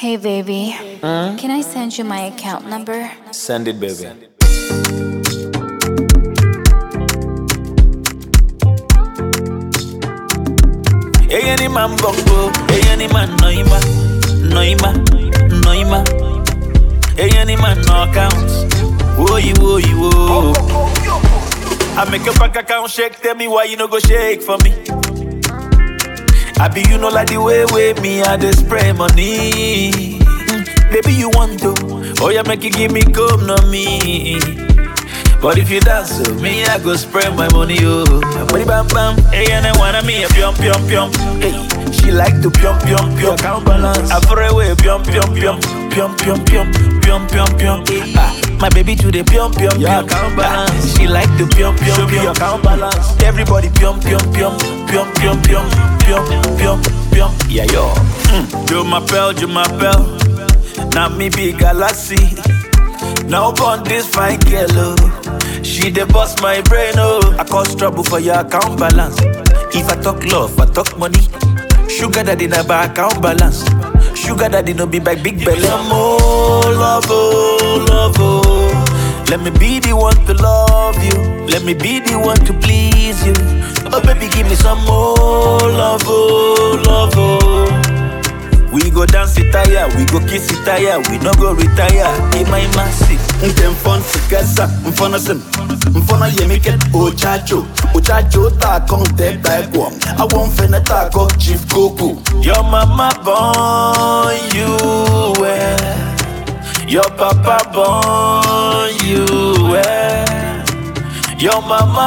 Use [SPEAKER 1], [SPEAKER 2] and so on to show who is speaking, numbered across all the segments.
[SPEAKER 1] Hey, baby. Can I send you my account number?
[SPEAKER 2] Send it, baby. Hey, any man bongo, hey, any man noima, noima, noima. Hey, any man no accounts. Whoa, you, whoa, you, whoa. I make your bank account shake, tell me why you no go shake for me. I be you know like the way way me I dey spray money. Mm, baby you want to, oh yeah make you give me come no me. But if you dance to me, I go spray my money oh. Body bam bam, hey and I wanna me a pium pium pium. Hey, she like to pium pium pium. Count balance, I throw away pium pium pium pium pium pium pium pium pium. Ah, my baby to the pium pium pium. Count balance, she like to pium pium pium. Count balance, everybody pium pium pium pium pium pium pium pium pium. Yeah yo, mm. Joe my bell, Joe my bell. Now me be galaxy. Now upon this fine girl, oh. She dey bust my brain, oh. I cause trouble for your account balance. If I talk love, I talk money. Sugar daddy na by account balance. Sugar daddy no be by big belly. Some more love, oh, love, oh. Let me be the one to love you. Let me be the one to please you. Oh baby, give me some more love, oh, love, oh. We go dance it tire, we go kiss it tire, we no go retire. In my massive.
[SPEAKER 3] nke mfọn sikasa mfọnọ sim mfọnọ yemiket ochacho ochacho ta kọn tẹ ta ẹkwọ awọ nfẹnẹ ta kọ chief koko.
[SPEAKER 2] Your mama born you well. Your papa born you well. Your mama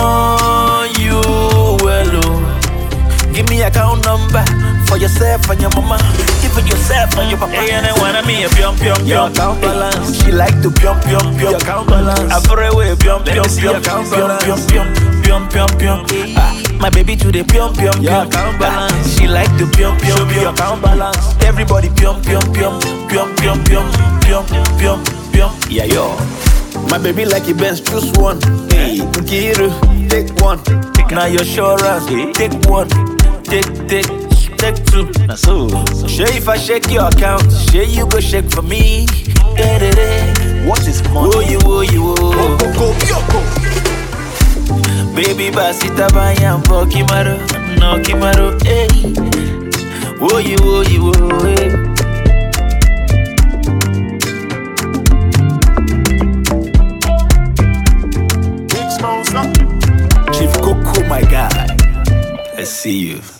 [SPEAKER 2] born you well. Oh. Give me account number for yourself and your mama. Even yourself and your papa. Hey, and I wanna me a pium pium
[SPEAKER 3] Your
[SPEAKER 2] pium.
[SPEAKER 3] account balance.
[SPEAKER 2] She like to pium pium pium.
[SPEAKER 3] Your account balance.
[SPEAKER 2] I throw away pium
[SPEAKER 3] Let
[SPEAKER 2] pium
[SPEAKER 3] me see
[SPEAKER 2] pium
[SPEAKER 3] your account
[SPEAKER 2] pium pium
[SPEAKER 3] balance.
[SPEAKER 2] pium pium pium pium. Ah, my baby to the pium pium
[SPEAKER 3] Your
[SPEAKER 2] pium.
[SPEAKER 3] account balance.
[SPEAKER 2] Ah, She like to pium pium
[SPEAKER 3] Show me
[SPEAKER 2] pium.
[SPEAKER 3] your account balance.
[SPEAKER 2] Everybody pium pium pium pium pium pium pium pium pium. Yeah yo.
[SPEAKER 3] my baby like it best choose one. Hey, Nkiru take one.
[SPEAKER 2] Now your assurance, take one, take take take two. Now so, share if I shake your account, share you go shake for me. Da-da-da.
[SPEAKER 3] what is
[SPEAKER 2] Whoa
[SPEAKER 3] money.
[SPEAKER 2] you whoa you whoa.
[SPEAKER 3] Koko yoko.
[SPEAKER 2] Baby basita bayambo kimaro, no kimaro, eh. Whoa you whoa you whoa, eh. Chief Coco, my guy. I see you.